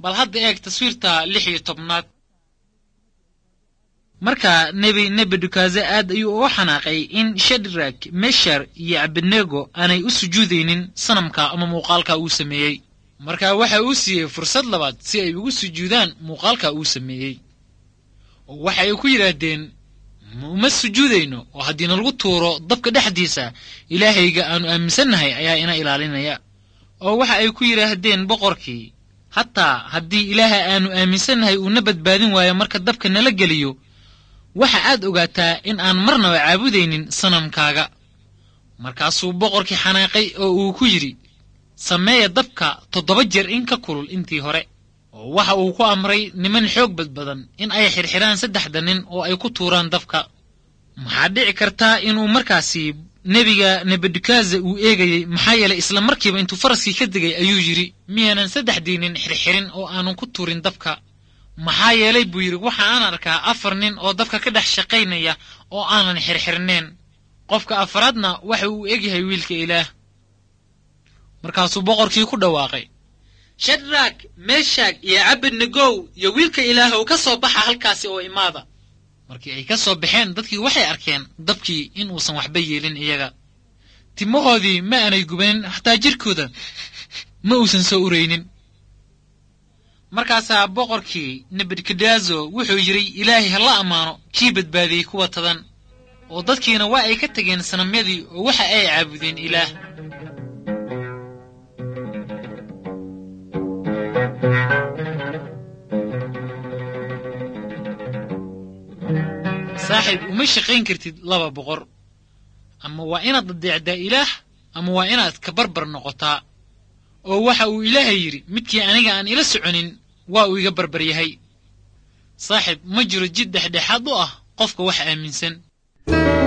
bal hadda eeg taswiirta lix iyo tobnaad marka nebi nebukadnezar aad ayuu uga xanaaqay in shadrak meshar iyo abednego aanay u sujuudaynin sanamka ama muuqaalka uu sameeyey marka waxa uu siiyey fursad labaad si ay ugu sujuudaan muuqaalka uu sameeyey oo waxa ay ku yidhaahdeen uma sujuudayno oo haddii nalagu tuuro dabka dhexdiisa ilaahayga aanu aaminsannahay ayaa ina ilaalinaya oo waxa ay ku yidhaahdeen boqorkii hataa haddii ilaaha aanu aaminsannahay uuna badbaadin waayo marka dabka nala geliyo waxa aad ogaataa in aan marnaba caabudaynin sanamkaaga markaasuu boqorkii xanaaqay oo uu ku yidhi sameeya dabka toddoba jeer in ka kulul intii hore oo waxa uu ku amray niman xoog badbadan in ay xirxiraan saddexda nin oo ay ku tuuraan dabka maxaa dhici kartaa inuu markaasi nebiga nebukadnezar uu eegayey maxaa yeelay isla markiiba intuu faraskii ka degay ayuu yidhi miyaanan saddexdii nin xirxirin oo aanan ku tuurin dabka maxaa yeelay buu yidhi waxa aan arkaa afar nin oo dabka ka dhex shaqaynaya oo aanan xirxirneen qofka afaraadna waxa uu egyahay wiilka ilaah markaasuu boqorkii ku dhawaaqay shadrak meshag iyo cabednegow iyo wiilka ilaahow ka soo baxa halkaasi oo imaada markii ay ka soo baxeen dadkii waxay arkeen dabkii in uusan waxba yeelin iyaga timahoodii ma aanay gubanin xataa jirkooda ma uusan soo uraynin markaasaa boqorkii nebukadnezo wuxuu yidhi ilaahay ha la ammaano kii badbaadiyey kuwa tadan oo dadkiina waa ay ka tegeen sanamyadii oo waxa ay caabudeen ilaah saaxiib uma shaqayn kartid laba boqor ama waa inaad adeecdaa ilaah ama waa inaad ka barbar noqotaa oo waxa uu ilaahay yidhi midkii aniga aan ila soconin waa uu iga barbar yahay saaxiib ma jiro jid dhexdhexaad u ah qofka wax aaminsan